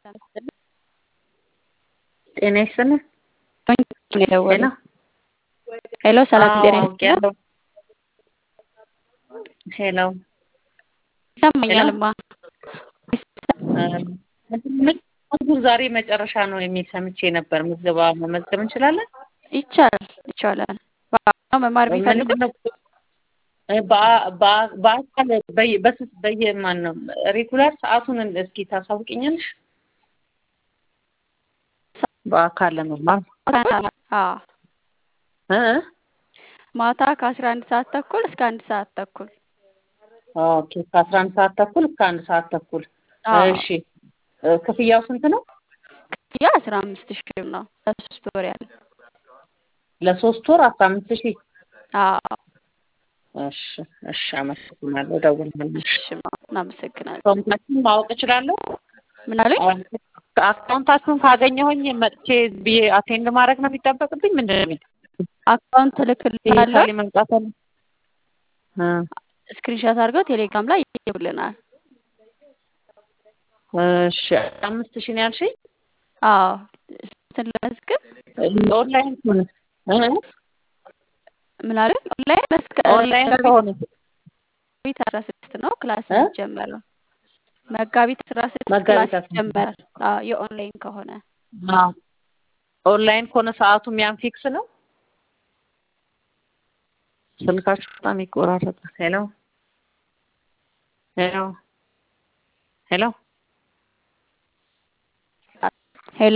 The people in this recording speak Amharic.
ጤና ይስጥልን። የደወለው ሄሎ፣ ሰላም ጤና ይስጥልን። ሄሎ ይሰማኛልማ። መዝሙር ዛሬ መጨረሻ ነው የሚል ሰምቼ ነበር። ምዝገባ መመዝገብ እንችላለን? ይቻላል ይቻላል። በአካል መማር ቢፈልጉ በአካል በስስ በየማን ነው ሬጉላር ሰዓቱን እስኪ ታሳውቅኛለሽ? በአካል ለመማር እ ማታ ከአስራ አንድ ሰዓት ተኩል እስከ አንድ ሰዓት ተኩል ኦኬ ከአስራ አንድ ሰዓት ተኩል እስከ አንድ ሰዓት ተኩል እሺ ክፍያው ስንት ነው? ክፍያ አስራ አምስት ሺህ ነው ለሶስት ወር ያለ ለሶስት ወር አስራ አምስት ሺህ አዎ እሺ እሺ አመሰግናለሁ እደውላለሁ እሺ እናመሰግናለን አካውንታችሁን ማወቅ እችላለሁ ምን አሉኝ አካውንታችሁን ካገኘሁኝ መጥቼ ብዬ አቴንድ ማድረግ ነው የሚጠበቅብኝ ምንድን ነው የሚል አካውንት እልክልሃለሁ ዲጂታሊ መምጣት አለ እ ስክሪንሾት አድርገው ቴሌግራም ላይ ይልኩልናል እሺ አምስት ሺህ ነው ያልሽኝ አዎ እንትን ለመዝገብ ኦንላይን ከሆነ እ ምን አሉኝ ኦንላይን መስከ ኦንላይን ከሆነ መጋቢት አስራ ስድስት ነው ክላስ እ የሚጀመረው መጋቢት አስራ ስድስት ክላስ መጋቢት አስራ ይጀመራል አዎ የኦንላይን ከሆነ አዎ ኦንላይን ከሆነ ሰዓቱም ያን ፊክስ ነው ስልካችሁ በጣም ይቆራረጣል ሄሎ ሄሎ ሄሎ